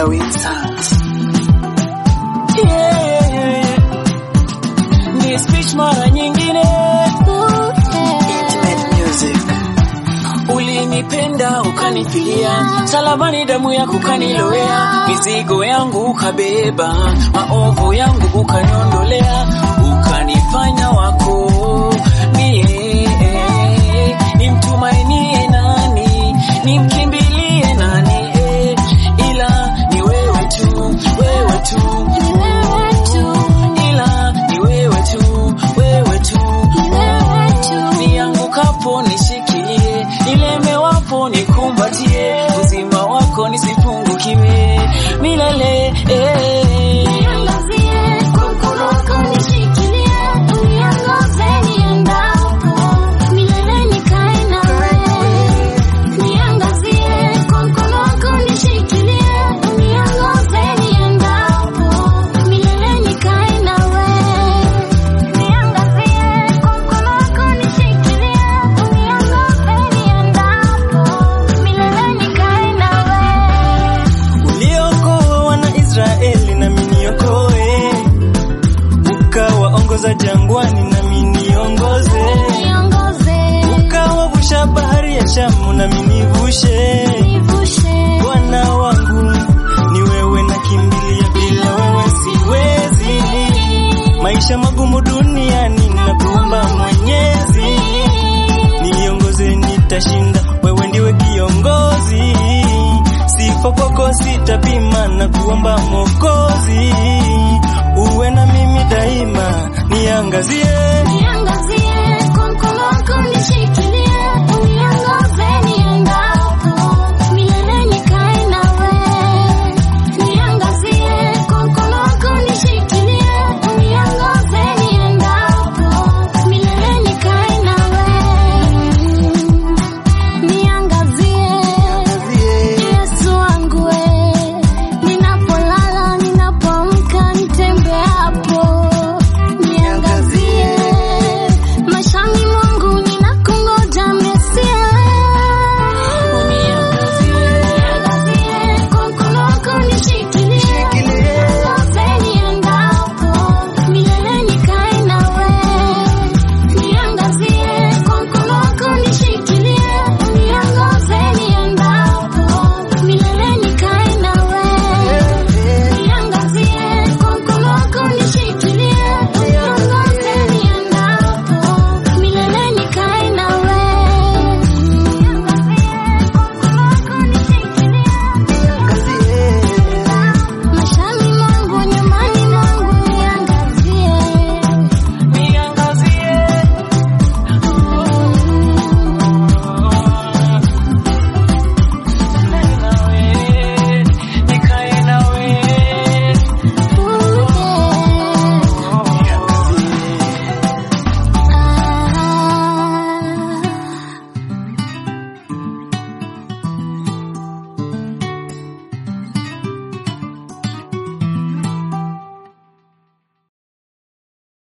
Wilson. Yeah. Ni speech mara nyingine Intimate music. ulinipenda ukanifilia, salabani damu yako ukanilowea, mizigo yangu ukabeba, maovu yangu ukaniondolea, ukanifanya wako mie. Nimtumainie nani? Nimkimbilie nani? Eh, ila ni wewe tu, wewe tu, ila ni wewe tu, wewe tu niangukapo nishikilie, nilemewapo nikumbatie, uzima wako nisipungukiwe milele eh. uliokoa wana Israeli nami niokoe, ukawaongoza jangwani nami niongoze, ukawavusha bahari ya Shamu nami nivushe. Bwana wangu ni wewe, nakimbilia, bila wewe siwezi. Maisha magumu duniani nakuomba Mwenyezi, niongoze, nitashinda, wewe ndiwe kiongozi. Sifa kwako sitapima, na kuomba Mwokozi, uwe na mimi daima, niangazie Niangazie